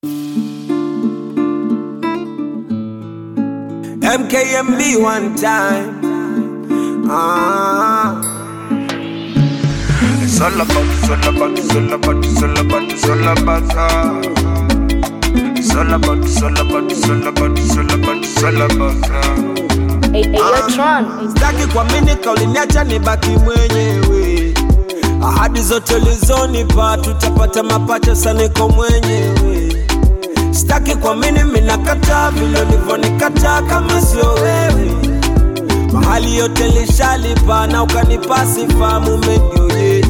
MKMB one time. Ah. It's all about, it's all about, it's all about, it's all about, it's all about her. It's all about, it's all about, it's all about, it's all about, it's all about her. Hey, hey, yo, Tron. Sitaki kuamini kauliniacha nibaki mwenyewe. Ahadi zote ulizonipa tutapata mapacha, sasa niko mwenyewe. Sitaki kuamini minakataa vile ulivyonikataa, kama sio wewe. Mahali yote lishalipa na ukanipa sifa, mume ndio yeye.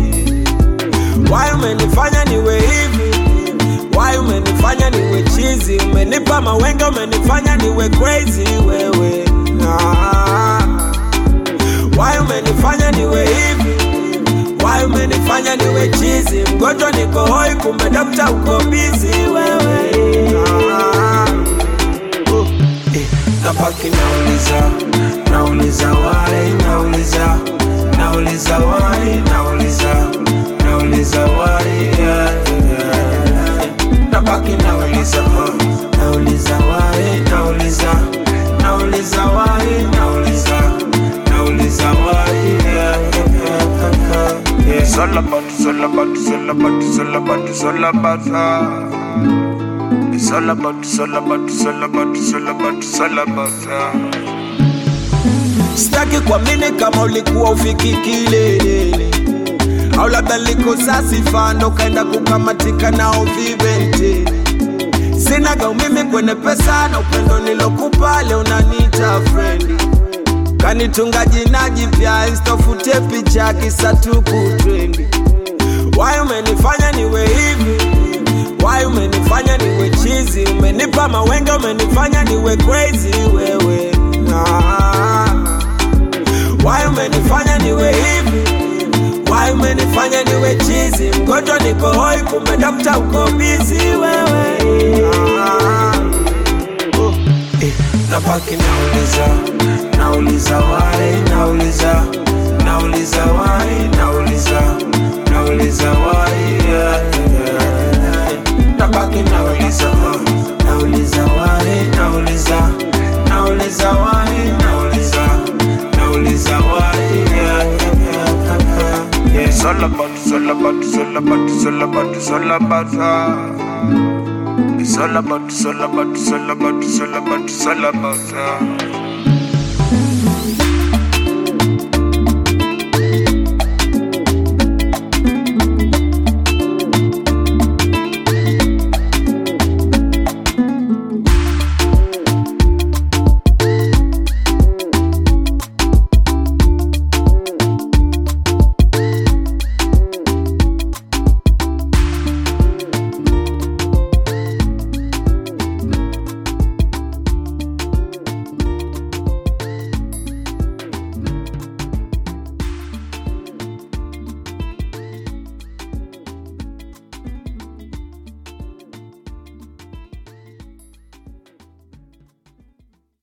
Why umenifanya niwe hivi? Why umenifanya niwe chizi? Umenipa mawenge, umenifanya niwe crazy wewe. Ah. Why umenifanya niwe hivi? Why umenifanya niwe chizi? Mgonjwa niko hoi, kumbe dokta uko busy wewe. Ah. Oh. Eh, Napaki nauliza, nauliza why, nauliza, nauliza why, nauliza, nauliza why, yeah, yeah, yeah. Napaki nauliza, uh, nauliza why, nauliza, nauliza why, nauliza, nauliza why, yeah, yeah, yeah, yeah. It's all about, it's all about, it's all about, it's all about, it's all about her. It's all about, it's all about, it's all about, it's all about, it's all about her. Sitaki kuamini kama ulikuwa ufiki kilelele, au labda nilikosa sifa ndo kaenda kukamatika nao vivente. Sinaga umimi kwenye pesa na upendo nilokupa leo unaniita frendi, kanitunga jina jipya istofute picha kisa tu kutrendi. Why umenifanya niwe hivi? Why umenifanya niwe chizi? Umenipa mawenge, umenifanya niwe crazy wewe. Ah. Why umenifanya niwe hivi? Why umenifanya niwe chizi? Mgonjwa niko hoi, kumbe dokta uko busy wewe. Ah. Oh. Eh, Napaki nauliza, nauliza why, nauliza, nauliza why, nauliza, nauliza why, yeah, yeah, yeah. Napaki nauliza, uh, nauliza why, nauliza, nauliza why, nauliza, nauliza why, yeah, yeah, yeah, yeah. It's all about, it's all about, it's all about, it's all about, it's all about her. It's all about, it's all about, it's all about, it's all about, it's all about her.